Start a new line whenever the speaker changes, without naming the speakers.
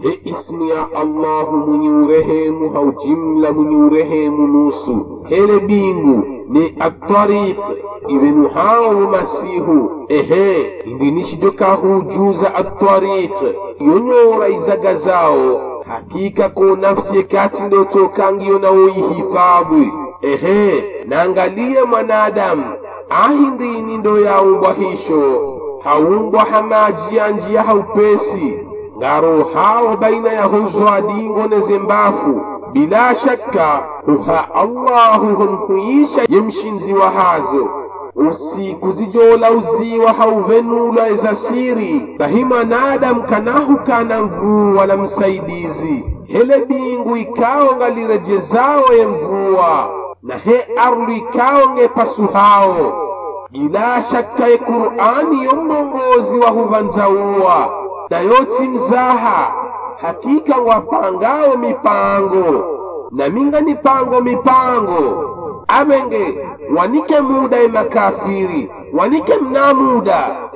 he ismu ya allahu mwenye urehemu hau jimla mwenye urehemu nusu hele bingu ni atariq ibenu hao masihu ehe indinishidoka hujuza atariq yonyora izaga zao hakika ko nafsi ekati ndotokangiyo nawoyihifadhi ehe naangalie mwanadamu ahindini ndo yaumbwa hisho haumbwa hamaji ya njia haupesi ngaro hao baina ya huzwa dingo nezembafu bila shakka huha allahu humkuisha yemshinzi wa hazo usiku zijola uziwa hauvenula eza siri bahi mwanadamu kanahu kana mvuu wala msaidizi hele bingu ikawo ngalirejezao ye mvua na he arlu ikawo ngepasu hao bila shakka ye qur'ani yo mlongozi wa huvanzauwa na yoti mzaha hakika wapangawo mipango na minga nipango mipango amenge wanike muda ye makafiri wanike mna muda